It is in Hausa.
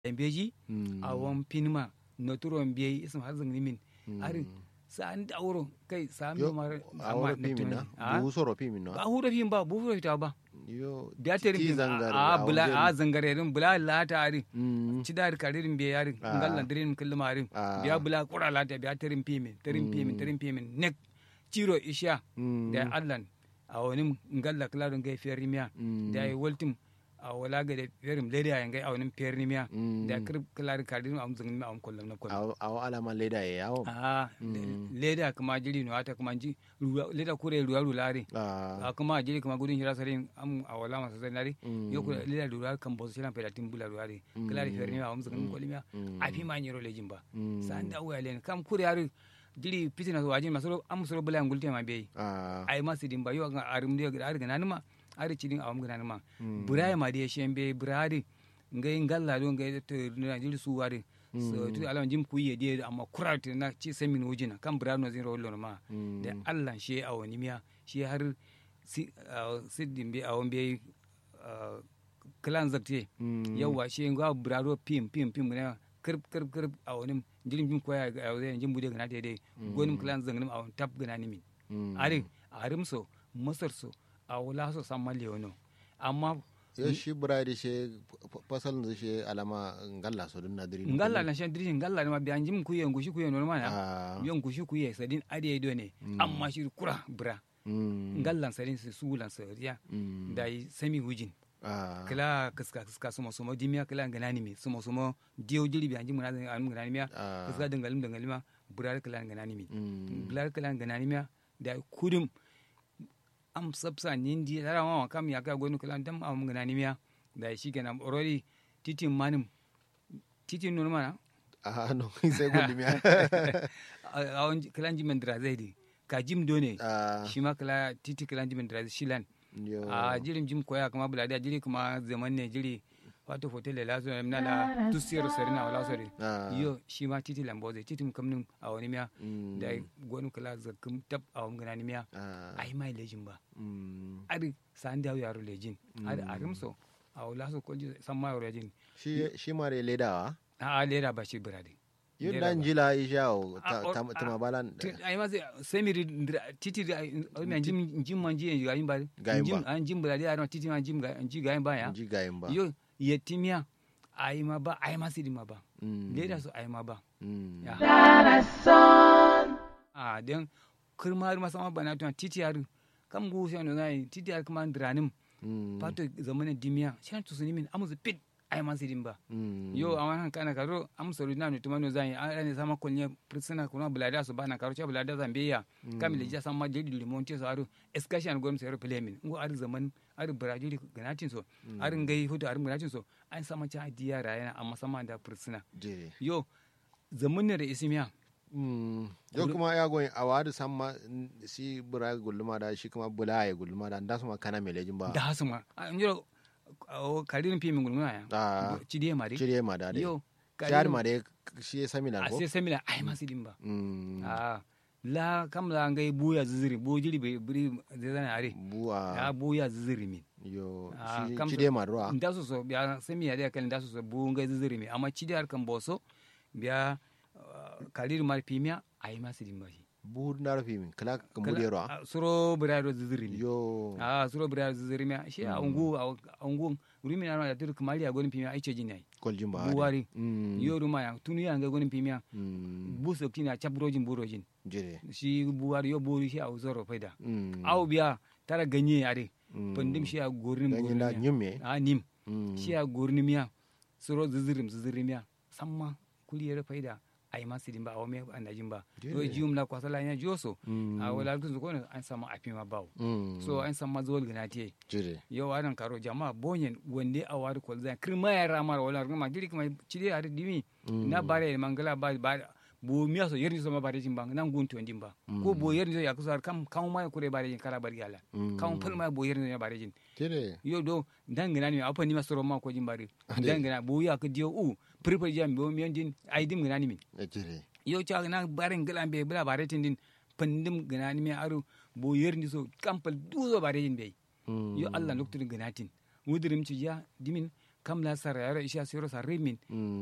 beji a wan pinma noturon biyi ism har zangni min ari sa an da auro kai sa mi mar a wuro pimin na bu soro pimin na ba huro pin ba bu huro fita ba yo biya terin ti pin zangar a bula a zangare rin bula lata ari Mm. ci da karirin biya yari Ah. ngallan dirin kullum arin Ah. biya bula kura lata biya terin pimin terin pimin terin pimin nek ciro isha Mm. da allan a wani ngalla klaron gai fiyar rimiya Mm. da yi waltim a wala ga da fiyarim lady a yangai a wani fiyar rimiya Mm. da kir klarin karirin a muzungin ma a kullum na kullum awo awo alama leda ya yawo a leda kuma jiri no ata kuma ji ruwa- leda kure ruwa rulare Ah. a kuma jiri kuma gudun hira sarin am a wala masa sai nari Mm. yo kula leda ruwa kan bosu shilan pedatin bula ruwa re klari fiyar rimiya a muzungin kullum Mm. a fi ma nyero lejin ba Mm. sa da uya len kam kure yari jiri fitina wajin masoro am soro bula ngulte ma beyi Ah. ay ma sidin ba yo ga arum de ga ga nanuma ari cidin awam ga nanuma buraya ma de shembe buradi ngai ngalla do ngai to na jiri su wari so tu alam jim ku ye de amma kurat na ci semin wujina kam burano zin rollo ma Mm. da Allah she awani miya shi har si ah, sidin be awon be klan zakte Mm. yawa she nga burado pim pim pim ne kirp kirp kirp awonim jirim jim koya ga awde jim bude gana de de gonim klan zangnim awon tap gana ni min Mm. ari arim so masar so a wula so san malle wano amma yo shi buradi she fasal da she alama ngalla so dun nadiri ngalla na shan dirishin ngalla ma biyan jim kuye ngushi kuye no mana Ah. yon ngushi kuye sadin ade do ne amma shi kura bra Mm. ngallan sadin su sulan sariya Mm. da yi sami hujin Ah. kila kaska kaska sumo sumo dimiya kila ganani mi sumo sumo diyo jiri biyan jim na an ganani miya Ah. kaska dangalim dangalim ma burar kila ganani mi Mm. burar kila ganani miya da kudum am sabsa nindi tara ma kam ya ka gonu kala dam am ngana ni miya da shi kenan already titin manim titin nun mana Ah, no sai gundi miya a on kala jimen dra zaidi ka jim done Ah. shi ma kala titi kala jimen dra shilan yo a jirim jim koya kuma bulada jiri kuma zaman ne jiri wato hotel la lazo na la tusiyar sarina wala sori Ah. yo shi ma titi lamboze titi kam nun a wani miya Mm. da gonu kala zakum tab a wani ngana ni miya Ah. ai mai lejin ba Mm. ari san dawo yaro lejin ari arim so a wula so kolji san ma yaro lejin shi shi mare ledawa a a lera ba shi birade yun Leda dan ba. jila ishawo Ah, oh, ta tuma balan ai ma sai semiri titi da mi jim jim man ji ga yin ba Ga yin jim ba. an jim birade a titi ma jim ga ji ga yin ba ya ji gayin ba yo yetimiya ai ma ba ai ma sidi ma ba Mm. lera so ai ma ba Mm. ya a den kirma ma sama bana tuna titi har kam gu sai no nai titi har kuma dranim Mm. pato zamanin dimiya shan tu sunimin amuzu pit ai man sidin ba Mm. yo a wannan kana karo am sori na nutuma no zan a ne sama kolnya prisona kuna bulada so bana karo cha bulada zambiya kamile ja sama jedi limonti so aru excursion gom so plemin ngo ar zaman ar brazil ganatin so ar ngai hutu ar ganatin so an sama cha diya rayana amma sama da prisona jere yo zamanin da isimiya Mm. yo kuma ya goyin a wadu samma mm, si bura gulluma da shi kuma bula ya gulluma da da su ma kana melejin ba da hasuma an jiro karirin fi min gulmuna ya Ah. cidiye mari cire ma da dai yo shahar ma dai shi ya sami na a ko sai samina ai ma sidin ba Mm. a la kam la ngai buya ziziri bo jiri be buri zana are buwa ya buya ziziri min yo Ah, shi kam cire ma ruwa nda so so biya semi ya da kan nda so so bu ngai ziziri min amma cidi har kan boso biya kalir mar pimia ai ma sidin ba shi bu na rufi min kala ka Kala- bude ruwa a, suro burado ziziri min yo a suro burado ziziri min shi a ungu a ungu uri min ana da tur kamali a gonin pimia ai ce jinai koljin ba buwari Mm. yo ruma ya tunu ya ngai gonin pimia Mm. bu sokti na chabrojin burojin jere shi buwari yo buru shi a zoro faida Mm. aw biya tara ganye are Mm. pandim shi a gornim Ganyen da gornim nyume a nim Mm. shi a gornim ya suro zizirim zizirim ya samma kuliyar faida ai ma sidin ba awme andajin ba Jere. do jium la kwasala nya joso Mm. a wala kun ko an sama afima bawo Mm. so an sama zol ganati jere yo anan karo jama'a bonyen wande a wari kol zan kirma ya ramar wala ruma diri kuma cide har dimi na bare mangala ba ba bo miya so yerni so ma bare jin bang nan gunto ndin ba ko bo yerni so ya kusar kam kam ma kure bare jin kala bari ala Mm. kam fal ma bo yerni so ya bare jin jere yo do dangana ni apa ni ma soro ma ko jin bare dangana bo ya ka dio u pripa jam bo mi ndin ai dim ngana ni min Eh, jere yo cha na bare ngala be bla bare tin din pandim ngana ni mi aru bo yerni so kam pal duzo bare jin be Mm. yo allah noktude ganatin wudirim ci ya dimin kam la sara yaro isha siro sa rimin Mm.